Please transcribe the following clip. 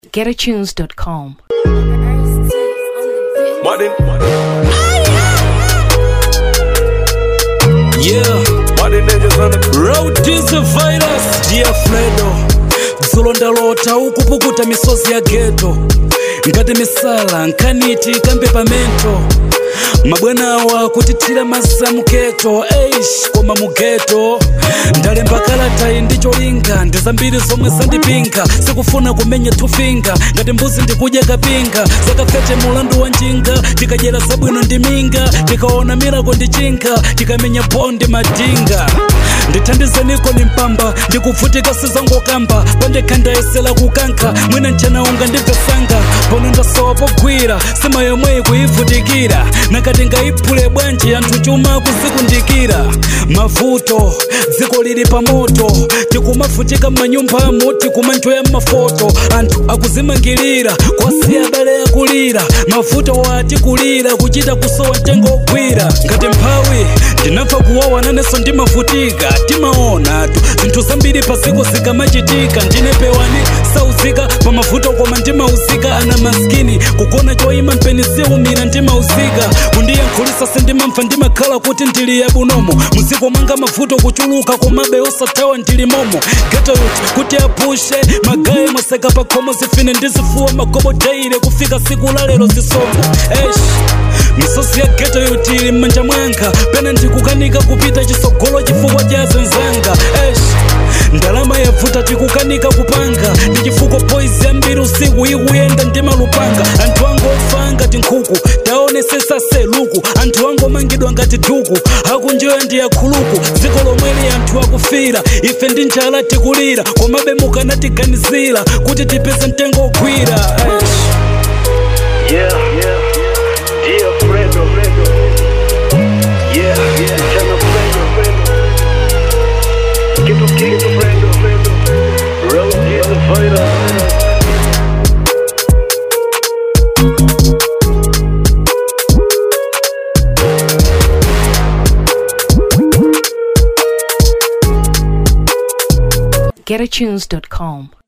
getatunes.com. Martin, Yeah, Martin Ninjas on the road is the virus, dear Fredo. dzulo ndalota ukupukuta misozi ya geto ngati misala nkaniti kambe pamento mabwana awa kutithira masa muketo eish koma mugeto ndalemba kalatayi ndi cholinga ndi zambiri zomwe zandipinga sikufuna kumenya tufinga ngati mbuzi ndikudya kapinga zakafete mulandu wa njinga tikadyera zabwino ndi minga tikaona mirako ndi chinga tikamenya bondi madinga ndithandizaniko ni mpamba ndikuvutika sizangokamba pandekha ndayesera kukankha mwina mchanaunga ndibvesanga pano ndasowa pogwira sima yomwe kuyivutikira nakati ngayiphule bwanji anthu chuma kuzikundikira mavuto dziko lili pa moto tikumavutika m'manyumbamo tikumanjoya m'mafoto anthu akuzimangirira kwasiya abale akulira mavuto wati kulira kuchita kusowa mtengo ogwira ngati mphawi ndinamva kuwawa nanenso ndimavutika timaonatu zinthu zambiri paziko zikamachitika ndine pewani sauzika pa mavuto koma ndimauzika ana maskini kugona choyima mpeni siumira ndimauzika kundiyankhulisa sindimamva ndimakhala kuti ndili yabunomo muziko mwanga mavuto kuchuluka komabe osathawa ndili momo geto youth kuti apushe magaye mwaseka pa khomo zifine ndizifuwa magobo daire kufika siku la lero zisomo esh misozi ya geto youth ili m'manja mwanga pena ndikukanika kupita chisogolo chifukwa cha zenzanga esh ndalama yavuta tikukanika kupanga ndi chifukwa boys yambiri usiku ikuyenda ndi malupanga anthu angu ofa ngati nkhuku taonesesa seluku anthu angu omangidwa ngati duku akunjoya ndi akhuluku dziko lomweli anthu akufira ife ndi njala tikulira komabe mukanatiganizira kuti tipeze mtengo ogwira Eish. Yeah, yeah, dear Fredo, Fredo. Yeah, yeah, chama Fredo, Fredo. Kitu kitu Fredo, Fredo. Road is the virus. getatunes.com.